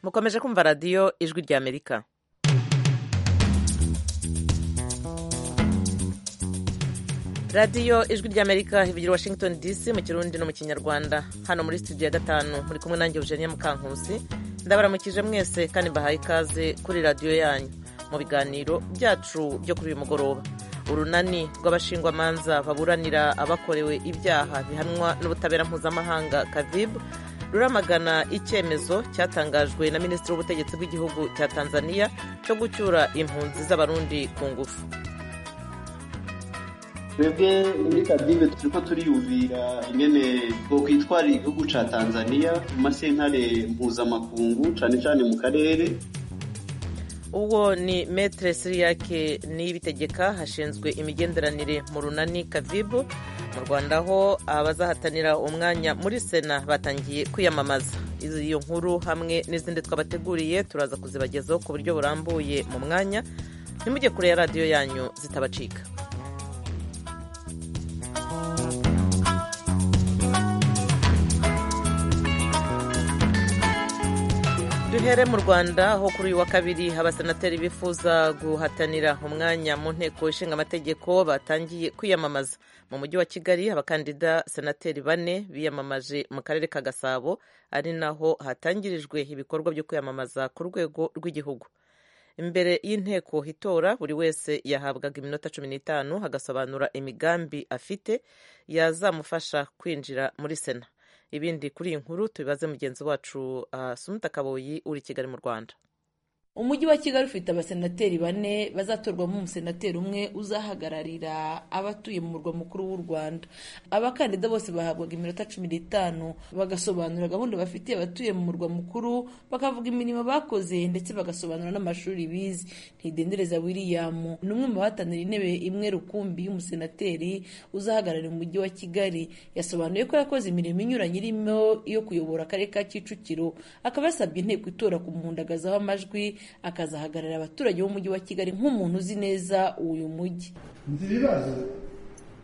mukomeje kumva radiyo ijwi ry'amerika radiyo ijwi ry'amerika hivugira washington dc mu kirundi no mu kinyarwanda hano muri studio ya gatanu muri kumwe nanjye eugenia mukankusi ndabaramukije mwese kandi mbahaye ikaze kuri radiyo yanyu mu biganiro byacu byo kuri uyu mugoroba urunani rw'abashingwamanza baburanira abakorewe ibyaha bihanwa n'ubutabera mpuzamahanga kavibu ruramagana icyemezo cyatangajwe na minisitiri w'ubutegetsi bw'igihugu cya tanzania cyo gucyura impunzi z'abarundi ku ngufu twebwe muri kadive turiko turiyumvira ingene bokwitwarira igihugu ca tanzania mu masentare mpuzamakungu cane cane mu karere uwo ni metere siriyake niyibitegeka hashinzwe imigenderanire mu runani kavibu mu rwanda ho abazahatanira umwanya muri sena batangiye kwiyamamaza iyo nkuru hamwe n'izindi twabateguriye turaza kuzibagezaho ku buryo burambuye mu mwanya ntimujye kure ya radiyo yanyu zitabacika duhere mu rwanda aho kuri uyu wa kabiri abasenateri bifuza guhatanira umwanya mu nteko ishinga amategeko batangiye kwiyamamaza mu mujyi wa kigali abakandida senateri bane biyamamaje mu karere ka gasabo ari naho hatangirijwe ibikorwa byo kwiyamamaza ku rwego rw'igihugu imbere y'inteko itora buri wese yahabwaga iminota cumi n'itanu agasobanura imigambi afite yazamufasha kwinjira muri sena ibindi kuri iyi nkuru tubibaze mugenzi wacu Sumuta Kaboyi uri kigali mu rwanda umujyi wa kigali ufite abasenateri bane bazatorwamo umusenateri umwe uzahagararira abatuye mu murwa mukuru w'u rwanda abakandida bose bahabwaga iminota cumi n'itanu bagasobanura gahunda bafitiye abatuye mu murwa mukuru bakavuga imirimo bakoze ndetse bagasobanura n'amashuri bize ntidendereza william ni umwe mu bahatanira intebe imwe rukumbi y'umusenateri uzahagararira umujyi wa kigali yasobanuye ko yakoze imirimo inyuranye irimo iyo kuyobora akarere ka kicukiro akaba yasabye inteko itora kumuhundagazaho amajwi akazahagararira abaturage b'umujyi wa kigali nk'umuntu uzi neza uyu mujyi nzi ibibazo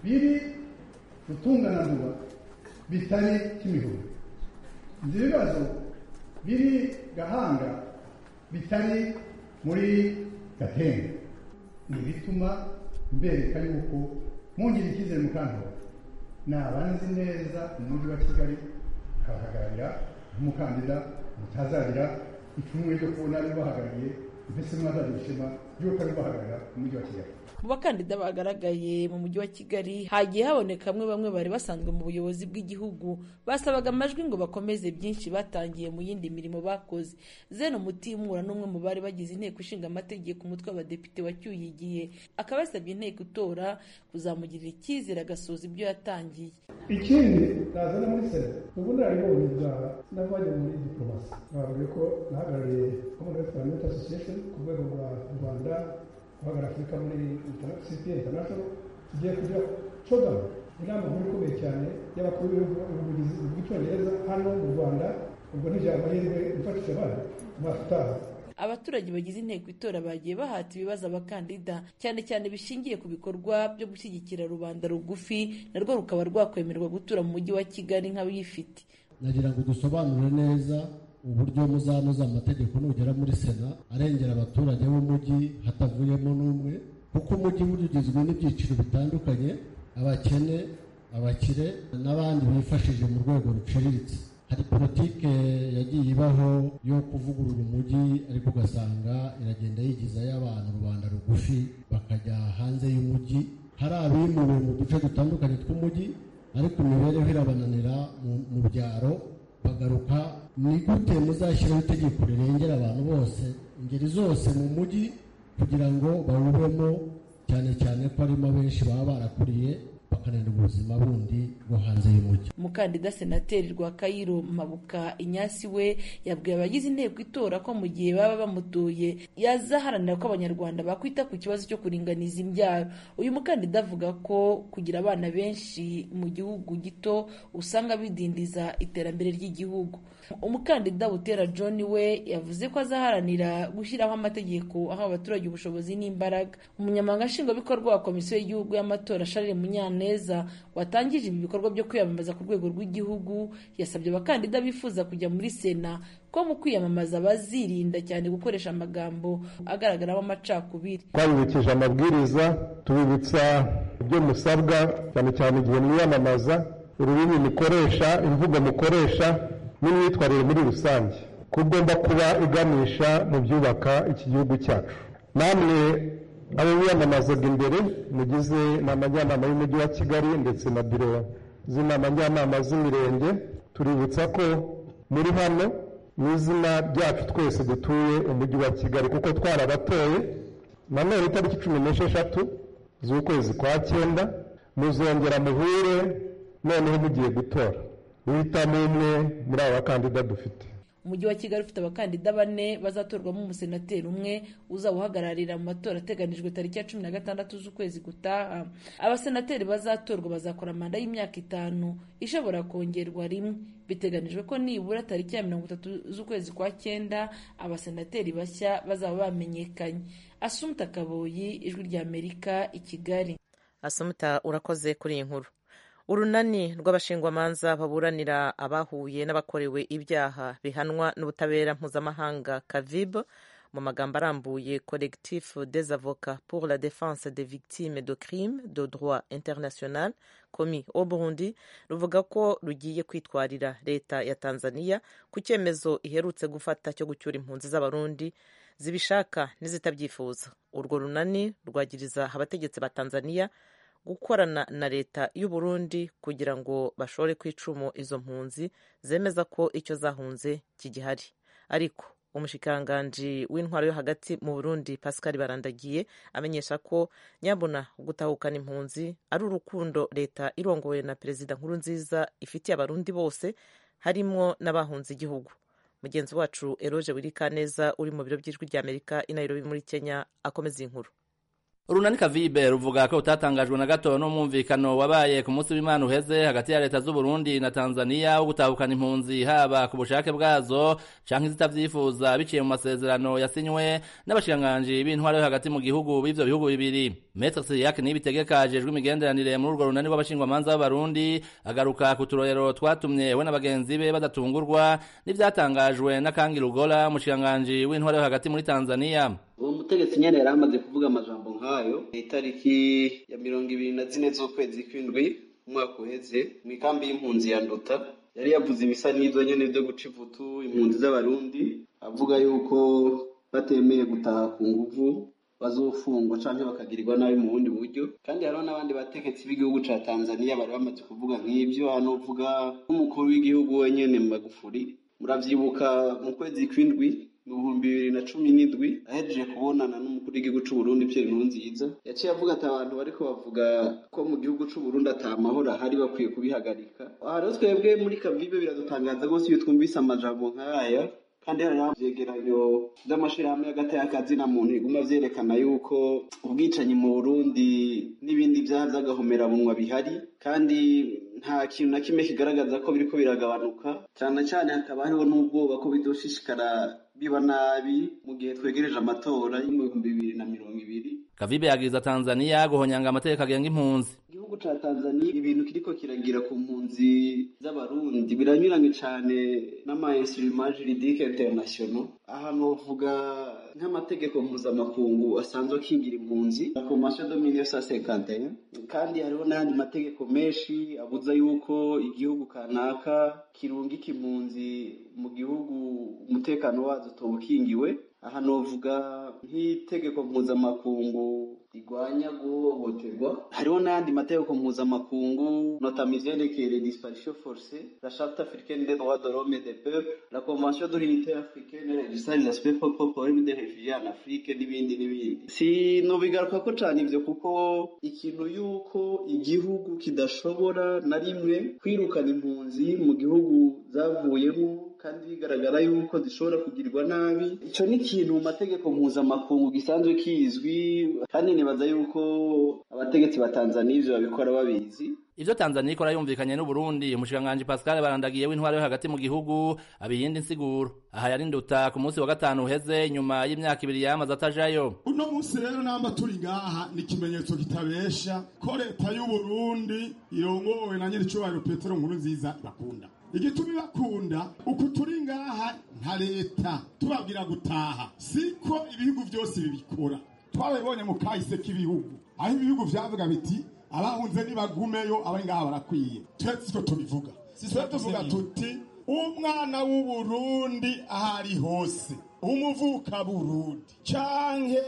biri gutungananwa bitari kimihurura nzi ibibazo biri gahanga bitari muri gatenga ni ibituma mbereka yuko mwongera icyizere mukandwa ni abanzi neza umujyi wa kigali akabahagararira nk'umukandida mutazagira ipfunwe ryo kubona ribahagarariye mbese mwazajya ishema ry'uko ribahagarara mu mujyi wa kigali mu bakandida bagaragaye mu mujyi wa kigali hagiye haboneka bamwe bamwe bari basanzwe mu buyobozi bw'igihugu basabaga amajwi ngo bakomeze byinshi batangiye mu yindi mirimo bakoze zeno mutimura n'umwe mu bari bagize inteko ishinga amategeko umutwe w'abadepite wacyuye igihe akaba yasabye inteko itora kuzamugirira icyizere agasoza ibyo yatangiye ikindi nazana muri sena ubunararibonye bwawe n'abajya muri diplomasi bavuga ko nahagarariye commonwealth parliament association ku rwego rwa rwanda guhagarara afurika muri cpn international tugiye kujya codamu inama nkuru ikomeye cyane y'abakuru b'ibihugu bw'icyongereza hano mu rwanda ubwo ntibyaba amahirwe gufatisha abana umwaka utaha abaturage bagize inteko itora bagiye bahata ibibazo abakandida cyane cyane bishingiye ku bikorwa byo gushyigikira rubanda rugufi narwo rukaba rwakwemerwa gutura mu mujyi wa kigali nk'abayifite nagira ngo dusobanure neza uburyo muzanoza amategeko nugera muri sena arengera abaturage b'umujyi hatavuyemo n'umwe kuko umujyi ugizwe n'ibyiciro bitandukanye abakene abakire n'abandi bifashije mu rwego ruciriritse hari politike yagiye ibaho yo kuvugurura umujyi ariko ugasanga iragenda yigiza y'abantu rubanda rugufi bakajya hanze y'umujyi hari abimuwe mu duce dutandukanye tw'umujyi ariko imibereho irabananira mu byaro bagaruka ni gute muzashyiraho itegeko rirengera abantu bose ingeri zose mu mujyi kugira ngo bawubemo cyane cyane ko harimo abenshi baba barakuriye bakananira ubuzima bundi bwo hanze y'umujyi umukandida senateri rwa kayiro mabuka inyasi we yabwiye abagize inteko itora ko mu gihe baba bamutuye yazaharanira ko abanyarwanda bakwita ku kibazo cyo kuringaniza imbyaro uyu mukandida avuga ko kugira abana benshi mu gihugu gito usanga bidindiza iterambere ry'igihugu umukandida butera john we yavuze ko azaharanira gushyiraho amategeko aha abaturage ubushobozi n'imbaraga umunyamabanga nshingwabikorwa wa komisiyo y'igihugu y'amatora sharire munyana neza watangije ibi bikorwa byo kwiyamamaza ku rwego rw'igihugu yasabye abakandida bifuza kujya muri sena ko mu kwiyamamaza bazirinda cyane gukoresha amagambo agaragaramo amacakubiri twabibukije amabwiriza tubibutsa ibyo musabwa cyane cyane igihe mwiyamamaza ururimi mukoresha imvugo mukoresha n'imyitwarire muri rusange ko ugomba kuba iganisha mu byubaka iki gihugu cyacu namwe abo biyamamazaga imbere mugize inama njyanama y'umujyi wa kigali ndetse na biro z'inama njyanama z'imirenge tuributsa ko muri hano mu izina ryacu twese dutuye umujyi wa kigali kuko twarabatoye nanone itariki cumi n'esheshatu z'ukwezi kwa cyenda muzongera muhure noneho mugiye gutora uhitamo umwe muri aba bakandida dufite umujyi wa kigali ufite abakandida bane bazatorwamo umusenateri umwe uzaba uhagararira mu matora ateganijwe tariki ya cumi na gatandatu z'ukwezi gutaha abasenateri bazatorwa bazakora manda y'imyaka itanu ishobora kongerwa rimwe biteganijwe ko nibura tariki ya mirongo itatu z'ukwezi kwa cyenda abasenateri bashya bazaba bamenyekanye asumuta kaboyi ijwi ry'amerika i kigali asumuta urakoze kuri iyi nkuru urunani rw'abashingwamanza baburanira abahuye n'abakorewe ibyaha bihanwa n'ubutabera mpuzamahanga kavibu mu magambo arambuye collectif des avocats pour la défense des victimes de crime de droit international commis au burundi ruvuga ko rugiye kwitwarira leta ya tanzania ku cyemezo iherutse gufata cyo gucyura impunzi z'abarundi zibishaka n'izitabyifuza urwo runani rwagiriza abategetsi ba tanzania gukorana na leta y'u Burundi kugira ngo bashore ku icumu izo mpunzi zemeza ko icyo zahunze kigihari ariko umushikiranganji w'intwaro yo hagati mu Burundi Pascal Barandagiye amenyesha ko nyabona gutahukana impunzi ari urukundo leta irongowe na perezida nkuru nziza ifitiye abarundi bose harimo n'abahunze igihugu mugenzi wacu Eroge Wirikaneza uri mu biro by'ijwi ry'Amerika i Nairobi muri Kenya akomeza inkuru urunani kavibe ruvuga ko utatangajwe na gato n'umwumvikano wabaye ku munsi w'imana uheze hagati ya leta z'u Burundi na tanzaniya wo gutahukana impunzi haba ku bushake bwazo canke izitabyifuza biciye mu masezerano yasinywe n'abashikiranganji b'intwaro yo hagati mu gihugu b'ivyo bihugu bibiri metre siriak niyibitegeka ajejwe imigenderanire muri urwo runani rw'abashingwamanza b'abarundi agaruka ku turorero twatumye we n'abagenzi be badatungurwa n'ivyatangajwe na kangi rugola umushikiranganji w'intwaro yo hagati muri tanzaniya uwo mutegetsi nyine yari amaze kuvuga amajambo nk'ayo itariki ya mirongo ibiri na zine z'ukwezi kw'indwi umwaka uheze mu ikambi y'impunzi ya nduta yari yavuze ibisa n'ibyo nyine byo guca ivutu impunzi z'abarundi avuga yuko batemeye gutaha ku nguvu bazofungwa cyangwa bakagirirwa nabi mu bundi buryo kandi hariho n'abandi bategetsi b'igihugu cya tanzania bari bamaze kuvuga nk'ibyo hano uvuga nk'umukuru w'igihugu wenyine magufuri murabyibuka mu kwezi kw'indwi mu bihumbi bibiri na cumi n'indwi ahejeje kubonana n'umukuru w'igihugu cy'uburundi pierre nkurunziza yaciye avuga ati abantu bariko bavuga ko mu gihugu c'uburundi ata mahoro ahari bakwiye kubihagarika hariho twebwe muri kavibe biradutangaza rwose iyo twumvise amajambo nk'aya kandi hariho ivyegeranyo vy'amashirahamwe y'agatayakazina muntu biguma vyerekana yuko ubwicanyi mu burundi n'ibindi vyaha vy'agahomerabunwa bihari kandi nta kintu na kimwe kigaragaza ko biriko biragabanuka cyane cyane hakaba hariho n'ubwoba ko bidoshishikara biba nabi mu gihe twegereje amatora y'ibihumbi bibiri na mirongo ibiri kavibe yagiriza tanzaniya guhonyanga amategeko agenga impunzi igihugu ca tanzaniya ibintu kiriko kiragira ku mpunzi z'abarundi biranyuranye cane n'amainstruma juridike international ahantu bavuga nk'amategeko mpuzamakungu asanzwe akingira impunzi la convention de 1951 kandi hariho n'ayandi mategeko menshi abuza yuko igihugu kanaka kirungika impunzi mu gihugu umutekano wazo utawukingiwe aha novuga nk'itegeko mpuzamakungu rigwanya guhohoterwa hariho n'ayandi mategeko mpuzamakungu notama ivyerekeye disparition forcée la charte africaine des droits de l'homme et des peuples la convention de l'unité africaine registra les aspects problème des réfugiés en afrique n'ibindi n'ibindi sinobigarukako cane ivyo kuko ikintu yuko igihugu kidashobora na rimwe kwirukana impunzi mu gihugu zavuyemo kandi bigaragara yuko zishobora kugirirwa nabi icyo ni ikintu mu mategeko mpuzamakungu gisanzwe kizwi kandi nibaza yuko abategetsi ba tanzaniya ibyo babikora babizi ivyo Tanzania ikora yumvikanye n'Uburundi umushikanganje Pascal Barandagiye w'intware yo hagati mu gihugu abiyindi nsiguro aha yari nduta ku munsi wa gatanu uheze nyuma y'imyaka ibiri yamaze atajayo uno munsi rero namba turi ngaha ni ikimenyetso kitabesha ko leta y'u Burundi irongowe na nyiricubahiro Petero Nkuru nziza bakunda igituma bakunda uku turi ngaha nka leta tubabwira gutaha siko ibihugu byose bibikora twabibonye mu kahise k'ibihugu aho ibihugu byavuga biti abahunze nibagumeyo abari ngaha barakwiye turetse icyo tubivuga twe tuvuga tuti umwana w'uburundi aho ari hose umuvuka burundi canke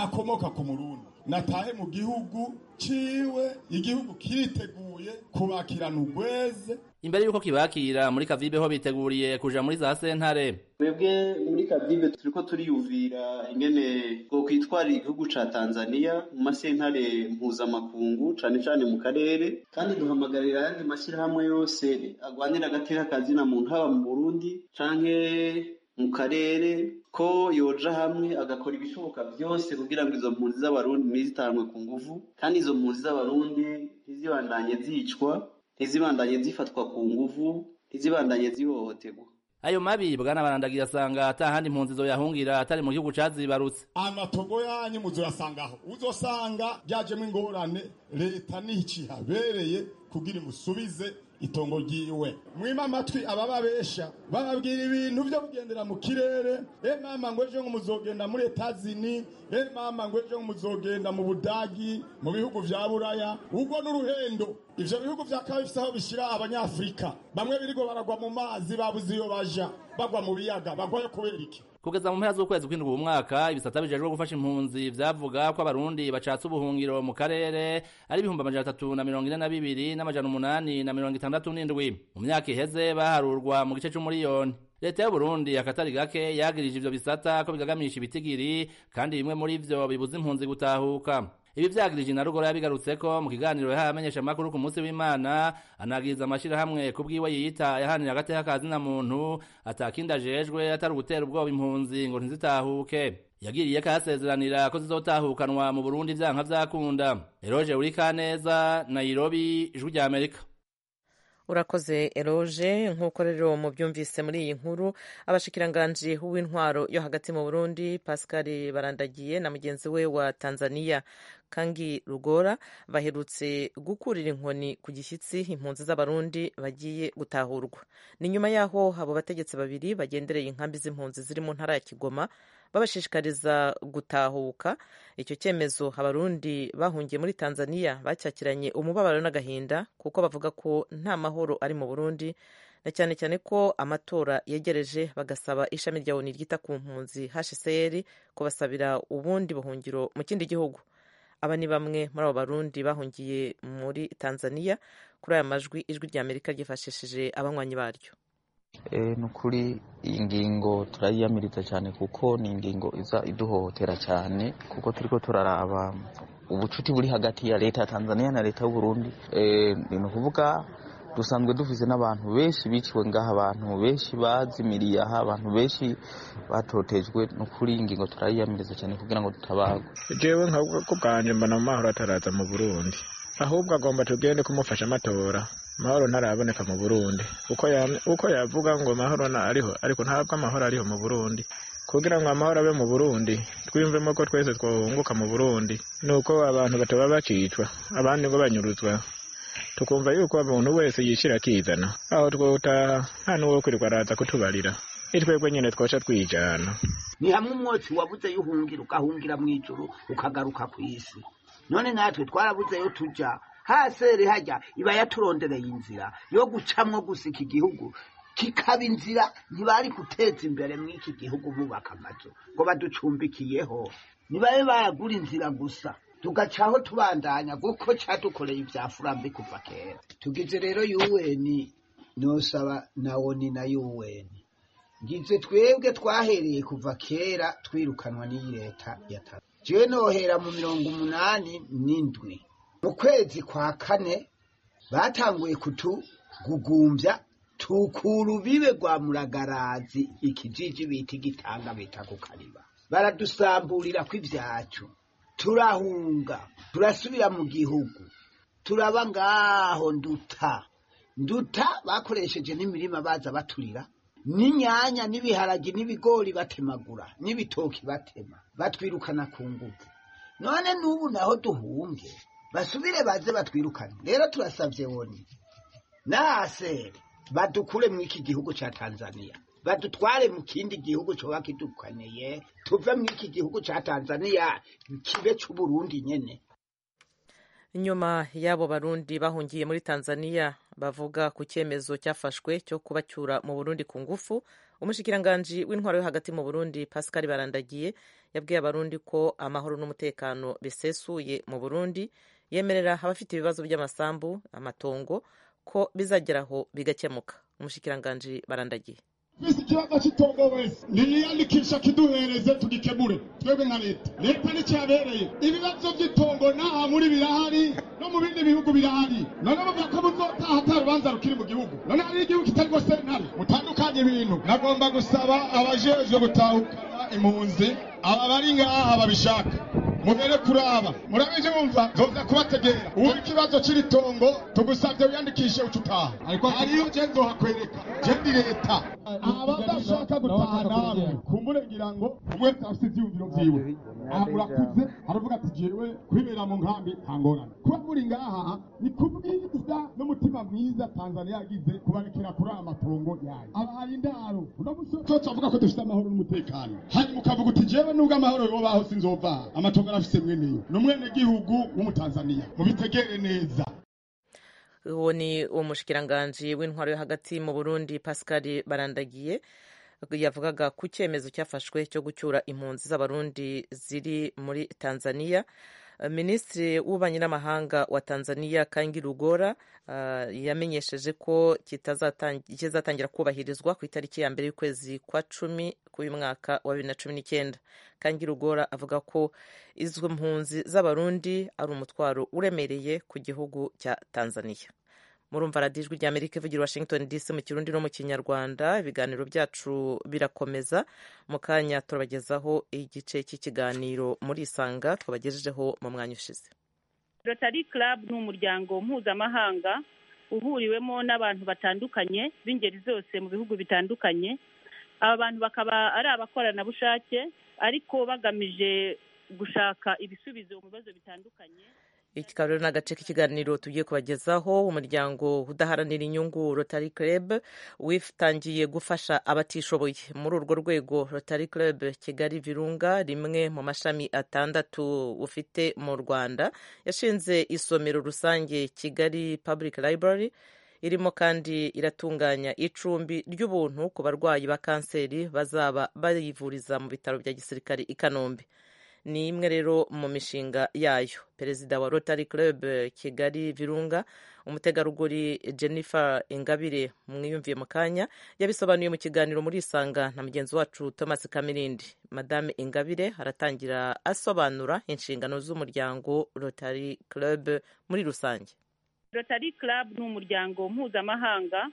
akomoka ku murundi natahe mu gihugu ciwe igihugu kiriteguye kubakirana urweze imbere y'uko kibakira muri kavibe ho biteguriye kuja muri za sentare twebwe muri kabyime turiko turiyumvira ingene bwo kwitwarira igihugu ca tanzaniya mu masentare mpuzamakungu cane cane mu karere kandi duhamagarira ayandi mashyirahamwe yose agwanira agateka kazina muntu haba mu burundi canke mu karere ko yoja hamwe agakora ibishoboka byose kugira ngo izo mpunzi z'abarundi ntizitanwe ku nguvu kandi izo mpunzi z'abarundi ntizibandanye zicwa ntizibandanye zifatwa ku nguvu ntizibandanye zihohoterwa ayo mabi bwana barandagira asanga ata handi impunzi zo yahungira atari mu gihugu cazibarutse amatogo yanyu muzoyasangaho uzosanga byajemo ingorane leta nihicihabereye kugira imusubize itongo ryiwe mwima amatwi abababesha bababwira ibintu byo kugendera mu kirere e mama ngo ejo ngo muzogenda muri etazini e mama ngo ejo ngo muzogenda mu budagi mu bihugu vya buraya ubwo n'uruhendo ivyo bihugu vya kawe bifise aho bishira abanyafurika bamwe birigo baragwa mu mazi babuze iyo baja bagwa mu biyaga bagwayo kubera iki kugeza mu mpera z'ukwezi kw'indwi uwo mwaka ibisata bijejwe gufasha impunzi vyavuga ko abarundi bacatse ubuhungiro mu karere ari ibihumbi amajana atatu na mirongo ine na bibiri n'amajana umunani na mirongo itandatu n'indwi mu myaka iheze baharurwa mu gice c'umuriyoni leta y'uburundi akatari gake yagirije ivyo bisata ko bigagamisha ibitigiri kandi bimwe muri vyo bibuza impunzi gutahuka ibi vyagirije na rugora yabigarutseko mu kiganiro yahaye abamenyeshamakuru ku munsi w'imana anagiriza amashirahamwe ku bwiwe yiyita yahanira agateka ka zina muntu atakindi ajejwe atari ugutera ubwoba impunzi ngo ntizitahuke yagiriye ko ahasezeranira ko zizotahukanwa mu burundi vyanka vyakunda eroje urikaneza nairobi ijwi rya amerika urakoze eroje nk'uko rero mubyumvise muri iyi nkuru abashikiranganji w'intwaro yo hagati mu burundi pascal barandagiye na mugenzi we wa tanzania kangi rugora baherutse gukurira inkoni ku gishyitsi impunzi z'abarundi bagiye gutahurwa ni nyuma y'aho abo bategetsi babiri bagendereye inkambi z'impunzi ziri mu ntara ya kigoma babashishikariza gutahuka icyo cyemezo abarundi bahungiye muri tanzania bacyakiranye umubabaro n'agahinda kuko bavuga ko nta mahoro ari mu burundi na cyane cyane ko amatora yegereje bagasaba ishami rya oni ryita ku mpunzi hcr kubasabira ubundi buhungiro mu kindi gihugu aba ni bamwe muri abo barundi bahungiye muri tanzania kuri aya majwi ijwi rya amerika ryifashishije abanywanyi baryo ni ukuri iyi ngingo turayiyamiriza cyane kuko ni ingingo iza iduhohotera cyane kuko turiko turaraba ubucuti buri hagati ya leta ya tanzania na leta y'uburundi ni ukuvuga dusanzwe dufise n'abantu benshi biciwe ngaha abantu benshi bazimiriye aha abantu benshi batotejwe no kuri iyi ngingo turayiyamiriza cyane kugira ngo tutabagwe jewe nkavuga ko bwanje mbona mu mahoro ataraza mu burundi ahubwo agomba tugende kumufasha amatora amahoro ntaraboneka mu burundi uko yavuga ngo amahoro ariho ariko ntabwo amahoro ariho mu burundi kugira ngo amahoro abe mu burundi twiyumvemo ko twese twahunguka mu burundi ni uko abantu batoba bakicwa abandi ngo banyuruzwa tukumva yuko umuntu wese yishyira akizana aho twutaha nta n'uwo kwirirwa araza kutubarira nitwebwe nyine twoca twijana ni hamwe umwotsi wabuze y'uhungira ugahungira mu ijoro ukagaruka ku isi none natwe twarabuze yo tujya hasere hajya iba yaturondereye inzira yo gucamwo gusa iki gihugu kikaba inzira ntibari guteza imbere muri iki gihugu bubaka amazu ngo baducumbikiyeho ntibabe baragura inzira gusa tugacaho tubandanya kuko cyadukoreye ibya furambi kuva kera tugize rero yuweni nosaba na woni na yuweni ngize twebwe twahereye kuva kera twirukanwa n'iyi leta ya tatu jewe nohera mu mirongo umunani n'indwi mu kwezi kwa kane batanguye kutugugumbya tukura ubibe rwa muragarazi ikijiji bita igitanga bita kukariba baradusamburira kw'ivyacu turahunga turasubira mu gihugu turaba ngaho nduta nduta bakoresheje n'imirima baza baturira n'inyanya n'ibiharagi n'ibigori batemagura n'ibitoki batema batwirukana ku ngufu none n'ubu naho duhunge basubire baze batwirukane rero turasabye woni naseri badukure mu iki gihugu cya tanzaniya badutware mu kindi gihugu coba kidukaniye tuve mu iki gihugu cya tanzaniya kibe c'uburundi nyene nyuma y'abo barundi bahungiye muri tanzaniya bavuga ku cyemezo cyafashwe cyo kubacyura mu burundi ku ngufu umushikiranganji w'intwaro yo hagati mu burundi pascal barandagiye yabwiye abarundi ko amahoro n'umutekano bisesuye mu burundi yemerera abafite ibibazo by'amasambu amatongo ko bizageraho bigakemuka umushikiranganji barandagiye twese ikibazo cy'itongo wese niyandikisha kiduhereze tugikemure twebwe nka leta leta nicyabereye ibibazo by'itongo n'aha muri birahari no mu bindi bihugu birahari none bavuga ko muzotaha ata rubanza rukiri mu gihugu none hari igihugu kitari sentare mutandukanye ibintu nagomba gusaba abajejwe gutahukana impunzi aba bari ngaha babishaka mubere kuraba murabije bumva nzoza kubategera ubu ikibazo cy'iritongo tugusabye wiyandikishe uca utaha ariko hariyo je nzohakwereka je ndi leta abadashaka gutaha nawe kumbure ngira ngo umwe wese afite ivyiyumviro vyiwe aha murakuze aravuga ati jewe kwibera mu nkambi nta ngorane kuba muri ngaha ni ku bwiza n'umutima mwiza tanzania yagize kubarekera kuri aya matongo yayo abahaye indaro uno musi cyose avuga ko dufite amahoro n'umutekano hanyuma ukavuga uti jewe nubwo amahoro yobaho sinzova aha. amatongo arafise mweneyo ni umwenegihugu w'umutanzaniya mubitegere neza uwo ni umushikiranganji w'intwaro yo hagati mu burundi pascal barandagiye yavugaga ku cyemezo cyafashwe cyo gucyura impunzi z'abarundi ziri muri tanzania minisitiri w'ububanyi n'amahanga wa tanzania kangi rugora uh, yamenyesheje ko kizatangira kubahirizwa ku itariki ya mbere y'ukwezi kwa cumi k'uyu mwaka wa bibiri na cumi n'icyenda kangi rugora avuga ko izo mpunzi z'abarundi ari umutwaro uremereye ku gihugu cya tanzania murumva radiyo ijwi ry'amerika ivugira washington dc mu kirundi no mu kinyarwanda ibiganiro byacu birakomeza mu kanya turabagezaho igice cy'ikiganiro muri isanga twabagejejeho mu mwanya ushize rotary club ni umuryango mpuzamahanga uhuriwemo n'abantu batandukanye b'ingeri zose mu bihugu bitandukanye aba bantu bakaba ari abakoranabushake ariko bagamije gushaka ibisubizo mu bibazo bitandukanye iki rero ni agace k'ikiganiro tugiye kubagezaho umuryango udaharanira inyungu rotary club witangiye gufasha abatishoboye muri urwo rwego rotary club kigali virunga rimwe mu mashami atandatu ufite mu rwanda yashinze isomero rusange kigali public library irimo kandi iratunganya icumbi ry'ubuntu ku barwayi ba kanseri bazaba bayivuriza mu bitaro bya gisirikare i kanombe ni imwe rero mu mishinga yayo perezida wa rotary club kigali virunga umutegarugori jennifer ingabire mwiyumviye mu kanya yabisobanuye mu kiganiro muri isanga na mugenzi wacu thomas kamirindi madame ingabire aratangira asobanura inshingano z'umuryango rotary club muri rusange rotary club ni umuryango mpuzamahanga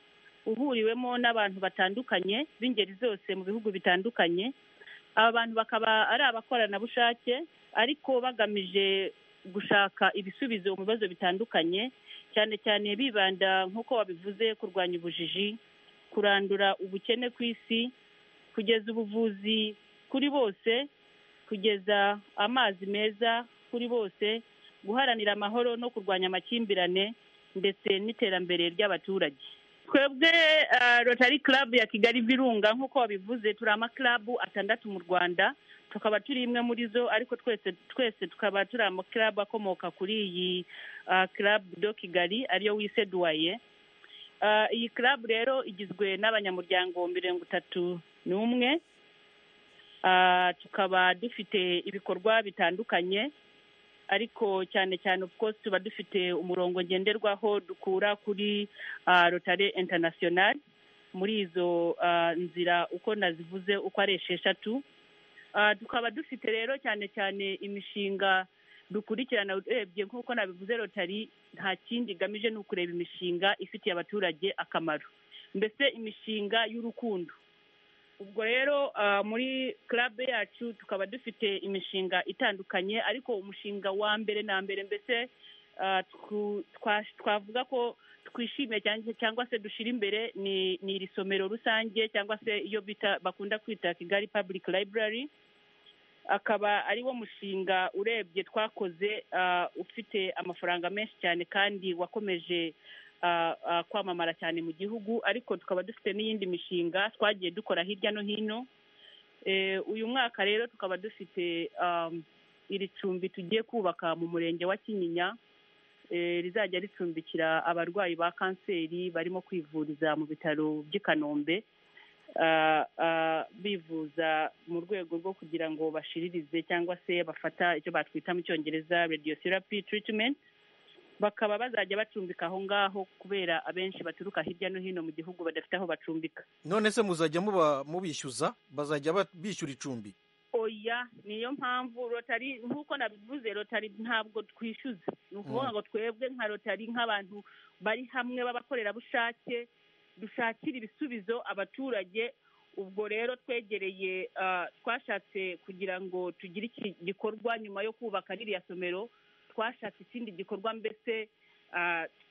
uhuriwemo n'abantu batandukanye b'ingeri zose mu bihugu bitandukanye aba bantu bakaba ari abakoranabushake ariko bagamije gushaka ibisubizo mu bibazo bitandukanye cyane cyane bibanda nk'uko wabivuze kurwanya ubujiji kurandura ubukene ku isi kugeza ubuvuzi kuri bose kugeza amazi meza kuri bose guharanira amahoro no kurwanya amakimbirane ndetse n'iterambere ry'abaturage twebwe rotary club ya kigali virunga nk'uko wabivuze turi amakarabu atandatu mu rwanda tukaba turi imwe muri zo ariko twese twese tukaba turi amakarabu akomoka kuri iyi karabu do kigali ariyo wiseduwaye iyi karabu rero igizwe n'abanyamuryango mirongo itatu n'umwe tukaba dufite ibikorwa bitandukanye ariko cyane cyane of course tuba dufite umurongo ngenderwaho dukura kuri rotare interinasiyonari muri izo nzira uko nazivuze uko ari esheshatu tukaba dufite rero cyane cyane imishinga dukurikirana urebye nk'uko nabivuze rotari nta kindi igamije ni ukureba imishinga ifitiye abaturage akamaro mbese imishinga y'urukundo ubwo rero muri club yacu tukaba dufite imishinga itandukanye ariko umushinga wa mbere na mbere mbese twavuga ko twishimiye cyangwa se dushyira imbere ni iri somero rusange cyangwa se iyo bita bakunda kwita kigali public library akaba ari wo mushinga urebye twakoze ufite amafaranga menshi cyane kandi wakomeje kwamamara cyane mu gihugu ariko tukaba dufite n'iyindi mishinga twagiye dukora hirya no hino uyu mwaka rero tukaba dufite iri cumbi tugiye kubaka mu murenge wa kinyinya rizajya ricumbikira abarwayi ba kanseri barimo kwivuriza mu bitaro by'i kanombe bivuza mu rwego rwo kugira ngo bashiririze cyangwa se bafata icyo batwita mu cyongereza radiotherapy treatment bakaba bazajya bacumbika aho ngaho kubera abenshi baturuka hirya no hino mu gihugu badafite aho bacumbika none se muzajya mubishyuza bazajya bishyura icumbi oya niyo mpamvu rotari nk'uko nabivuze rotari ntabwo twishyuza ni ukuvuga ngo twebwe nka rotari nk'abantu bari hamwe b'abakorerabushake dushakira ibisubizo abaturage ubwo rero twegereye twashatse kugira ngo tugire iki gikorwa nyuma yo kubaka ririya somero twashatse ikindi gikorwa mbese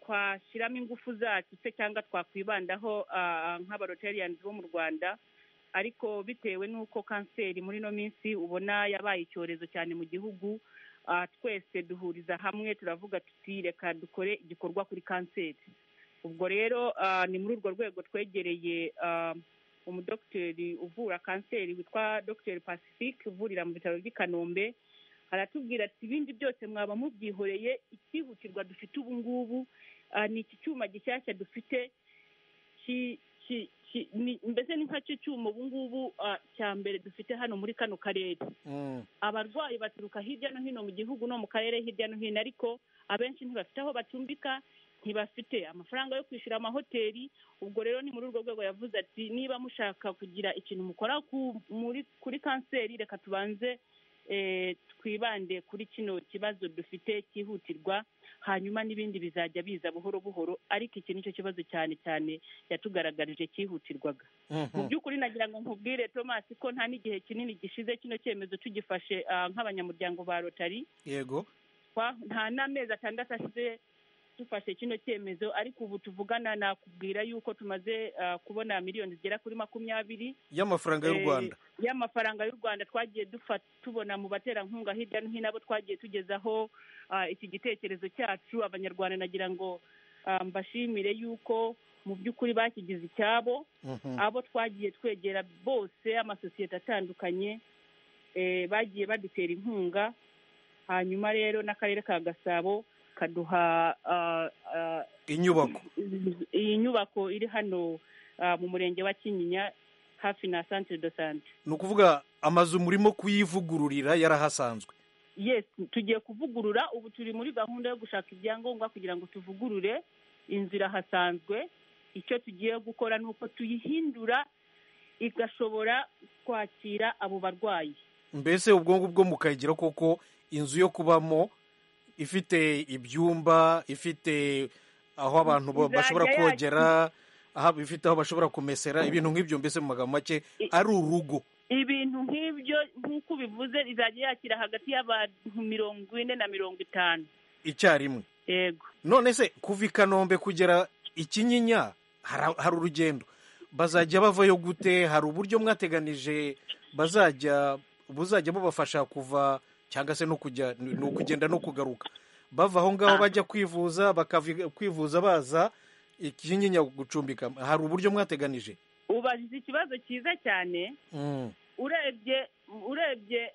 twashyiramo ingufu zacu se cyangwa twakwibandaho nk'abaroteriyani bo mu rwanda ariko bitewe n'uko kanseri muri ino minsi ubona yabaye icyorezo cyane mu gihugu twese duhuriza hamwe turavuga tuti reka dukore igikorwa kuri kanseri ubwo rero ni muri urwo rwego twegereye umudogiteri uvura kanseri witwa dogiteri pacifique uvurira mu bitaro by'i kanombe aratubwira ati ibindi byose mwaba mubyihoreye icyihutirwa dufite ubu ngubu ni iki cyuma gishyashya dufite mbese ni nka cyo cyuma ubu ngubu cya mbere dufite hano muri kano karere abarwayi baturuka hirya no hino mu gihugu no mu karere hirya no hino ariko abenshi ntibafite aho bacumbika ntibafite amafaranga yo kwishyura amahoteli ubwo rero ni muri urwo rwego yavuze ati niba mushaka kugira ikintu mukora kuri kanseri reka tubanze twibande kuri kino kibazo dufite cyihutirwa hanyuma n'ibindi bizajya biza buhoro buhoro ariko iki nicyo kibazo cyane cyane yatugaragarije cyihutirwaga mu by'ukuri nagira ngo nkubwire thomas ko nta n'igihe kinini gishize kino cyemezo tugifashe nk'abanyamuryango ba rotari yego nta n'amezi atandatu ashize dufashe kino cyemezo ariko ubu tuvugana nakubwira yuko tumaze kubona miliyoni zigera kuri makumyabiri y'amafaranga y'u rwanda y'amafaranga y'u rwanda twagiye tubona mu baterankunga hirya no hino abo twagiye tugezaho iki gitekerezo cyacu abanyarwanda nagira ngo mbashimire yuko mu by'ukuri bakigize icyabo abo twagiye twegera bose amasosiyete atandukanye bagiye badutera inkunga hanyuma rero n'akarere ka gasabo kaduha inyubako iyi nyubako iri hano mu murenge wa kinyinya hafi na santire do sante ni ukuvuga amazu murimo kuyivugururira yarahasanzwe yesi tugiye kuvugurura ubu turi muri gahunda yo gushaka ibyangombwa kugira ngo tuvugurure inzu irahasanzwe icyo tugiye gukora ni uko tuyihindura igashobora kwakira abo barwayi mbese ubwo ngubwo mukayigira koko inzu yo kubamo ifite ibyumba ifite aho abantu bashobora kogera ifite aho bashobora kumesera ibintu nk'ibyo mbese mu magambo make ari urugo ibintu nk'ibyo nk'uko ubivuze izajya yakira hagati y'abantu mirongo ine na mirongo itanu icyarimwe yego none se kuva i kanombe kugera ikinyinya hari urugendo bazajya bavayo gute hari uburyo mwateganije bazajya buzajya bubafasha kuva cyangwa se no kujya ni ukugenda no kugaruka bava aho ngaho bajya kwivuza bakava kwivuza baza ikinyinya gucumbika hari uburyo mwateganije ubajije ikibazo cyiza cyane urebye urebye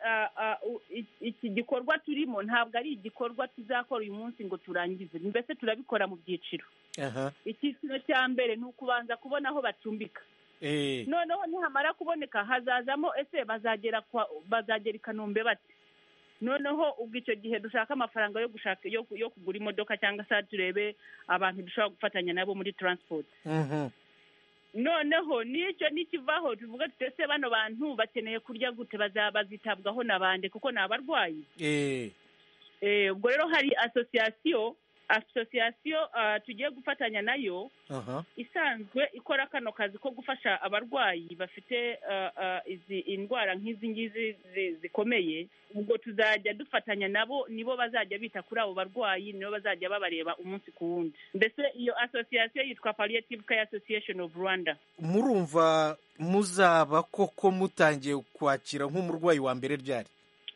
iki gikorwa turimo ntabwo ari igikorwa tuzakora uyu munsi ngo turangize mbese turabikora mu byiciro icyiciro cya mbere ni ukubanza kubona aho bacumbika noneho nihamara kuboneka hazazamo ese bazagera bazagera i kanombe bate noneho ubwo icyo gihe dushaka amafaranga yo gushaka yo kugura imodoka cyangwa se turebe abantu dushobora gufatanya nabo muri taransiporo noneho n'icyo n'ikivaho tuvuga tutese bano bantu bakeneye kurya gute bazitabwaho na bande kuko ni abarwayi ubwo rero hari asosiyasiyo asosiyasiyo ah, tugiye gufatanya nayo aha isanzwe ikora kano kazi ko gufasha abarwayi bafite ah, ah, izi indwara nk'izi ngizi zi- zikomeye ubwo tuzajya dufatanya nabo nibo bazajya bita kuri abo barwayi nibo bazajya babareba umunsi ku wundi mbese iyo asosiyasiyo yitwa palliative care association of rwanda murumva muzaba koko mutangiye kwakira nk'umurwayi wa mbere ryari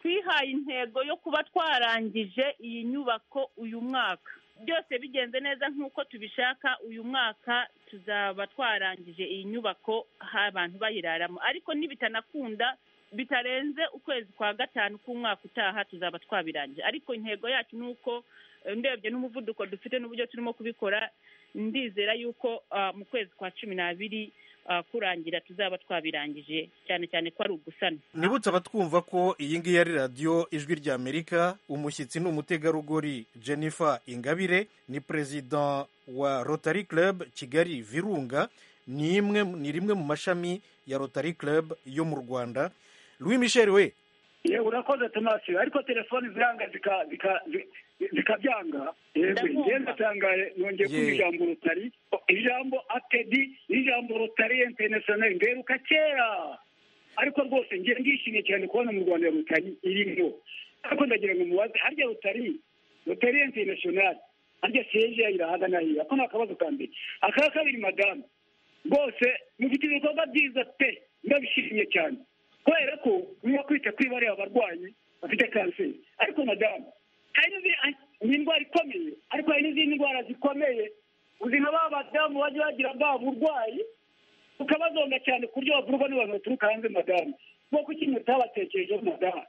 twihaye intego yo kuba twarangije iyi nyubako uyu mwaka byose bigenze neza nk'uko tubishaka uyu mwaka tuzaba twarangije iyi nyubako ha abantu bayiraramo ariko nibitanakunda bitarenze ukwezi kwa gatanu k'umwaka utaha tuzaba twabirangije ariko intego yacu ni uko eh, ndebye n'umuvuduko dufite n'uburyo turimo kubikora ndizera yuko ah, mu kwezi kwa cumi n'abiri ah, kurangira tuzaba twabirangije cyane cyane ko ari ugusana nibutse abatwumva ko iyi ngiyi ari radiyo ijwi ry'amerika umushyitsi ni umutegarugori jennifer ingabire ni perezida wa rotary club kigali virunga ni imwe ni rimwe mu mashami ya rotary club yo mu rwanda louis michel we ye urakoze tomasi ariko telefoni ziranga zika- zika- zi- zikabyanga yego Ndabumva. ngenda tangaye nongeye kumva Ye. ijambo rutari ijambo atedi n'ijambo rutari interinasiyoneri mberuka kera ariko rwose ngiye ndishimye cyane kubona mu rwanda rutari irimo ariko ndagira ngo mubaze harya rutari rutari interinasiyoneri harya siyeje irahagana hiya ako ni akabazo ka mbere aka kabiri madamu rwose mufite ibikorwa byiza pe ndabishimye cyane kubera ko murimo kwita kuri bariya abarwayi bafite kanseri ariko madamu hari n'izindi ni indwara ikomeye ariko hari n'izindi ndwara zikomeye uzi nka ba badamu bajya bagira bwa burwayi ukabazonga cyane ku buryo bavurwa n'abantu baturuka hanze madamu bwo kuki mutabatekerejeho madamu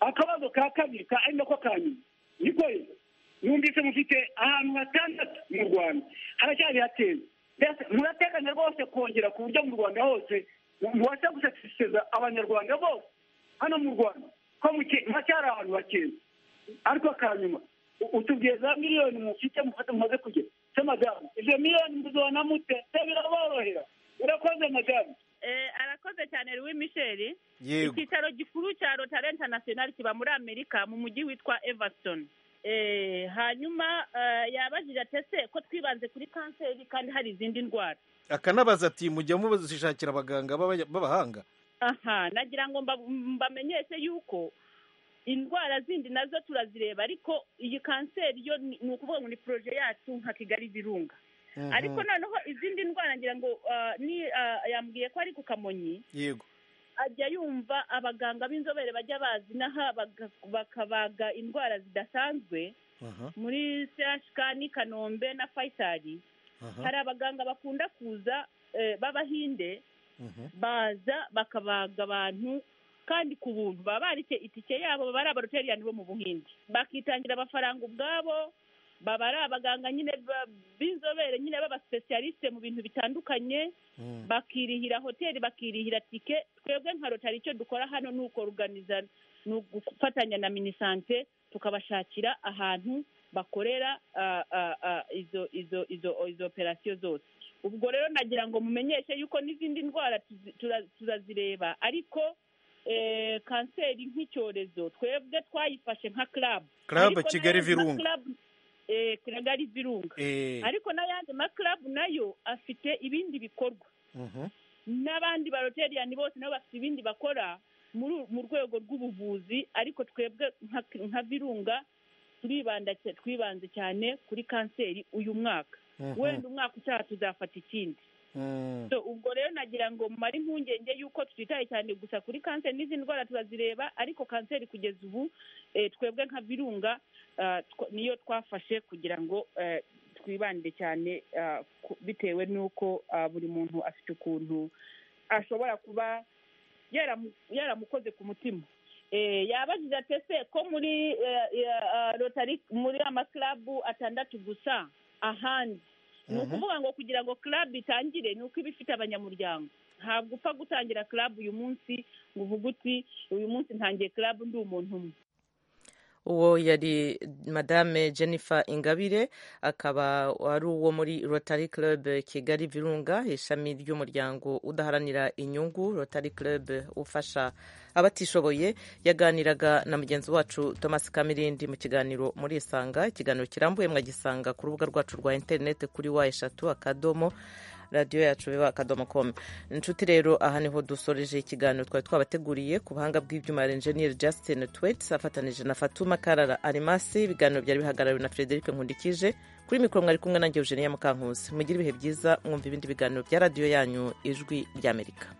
akabazo ka kabiri ka ari nako ka nyuma niko rero numvise mufite ahantu hatandatu mu rwanda haracyari hateye Mbese murateganya rwose kongera ku buryo mu rwanda hose mubasha gusatisfeza abanyarwanda bose hano mu rwanda ko muke- haracyari ahantu hakeye ariko akanyuma u- utubwiye za miliyoni mufite mufate mumaze kugera se madamu izo miliyoni muzibona mute se biraborohera urakoze madamu Eh, arakoze cyane Louis Michel Yego. icyicaro gikuru cya Rotary International kiba muri Amerika mu mujyi witwa Everton eh, hanyuma eh, yabajije atese ko twibanze kuri kanseri kandi hari izindi ndwara akanabaza ati mujya mubashakira abaganga b'aba- b'abahanga aha nagira ngo mba- mbamenyeshe yuko indwara zindi nazo turazireba ariko iyi kanseri yo ni ni ukuvuga ngo ni poroje yacu nka kigali virunga Mhm. ariko noneho izindi ndwara ngira ngo ah, ni ah, yambwiye ko ari ku kamonyi yego ajya yumva abaganga b'inzobere bajya bazi n'aha baga- bakabaga indwara zidasanzwe aha muri CHK n'i kanombe na fayisari hari abaganga bakunda kuza eh, b'abahinde baza bakabaga abantu kandi ku buntu baba barite itike yabo baba ari abaroteriyani bo mu buhinde bakitangira amafaranga ubwabo baba ari abaganga nyine ba- b'inzobere nyine b'abasipesiyalisite mu bintu bitandukanye bakirihira hoteli bakirihira tike twebwe nka rotari icyo dukora hano ni ukoruganiza ni ugufatanya na minisante tukabashakira ahantu bakorera ah, ah, ah, izo izo izo izo operasiyo zose ubwo rero nagira ngo mumenyeshe yuko n'izindi ndwara tuzi- tura- turazireba ariko eh, kanseri nk'icyorezo twebwe twayifashe nka club Club Ariko Kigali nayo- Virunga. club, eh, kigali virunga Eh. ariko n'ayandi ma club nayo afite ibindi bikorwa Mhm. n'abandi baroteriyani bose nabo bafite ibindi bakora muri mu rwego rw'ubuvuzi ariko twebwe nka- nka virunga turibanda cya- twibanze cyane kuri kanseri uyu mwaka Mhm. wenda umwaka utaha tuzafata ikindi Mm. So, ubwo rero nagira ngo mumare impungenge y'uko tutitaye cyane gusa kuri kanseri n'izindi ndwara turazireba ariko kanseri kugeza ubu eh, twebwe nka virunga ah, tw- niyo twafashe kugira ngo eh, twibande cyane ah, ku- bitewe n'uko ah, buri muntu afite ukuntu ashobora kuba yaramu- yaramukoze ku mutima Eh, yabajije ati ese ko muri eh, eh, ah, rotari muri amakarabu atandatu gusa ahandi ni Mhm. ukuvuga ngo kugira ngo club itangire ni uko iba ifite abanyamuryango ntabwo upfa gutangira club uyu munsi ngo uvuge uti uyu munsi ntangiye club ndi umuntu umwe uwo yari madame jennifer ingabire akaba ari uwo muri rotary club kigali virunga ishami ry'umuryango udaharanira inyungu rotary club ufasha abatishoboye yaganiraga na mugenzi wacu thomas kamirindi mu kiganiro muri isanga ikiganiro kirambuye mwagisanga ku rubuga rwacu rwa interineti kuri wa eshatu akadomo radiyo yacu biba akadomo komu inshuti rero aha niho dusoreje ikiganiro twari twabateguriye ku buhanga bw'ibyuma ya enjeniyeri Justin Twets afatanije na Fatuma Karara Arimasi ibiganiro byari bihagarariwe na Frederic Nkundikije kuri mikoro mwari kumwe nanjye Eugenia Mukankusi mugire ibihe byiza mwumva ibindi biganiro bya radiyo yanyu ijwi ry'Amerika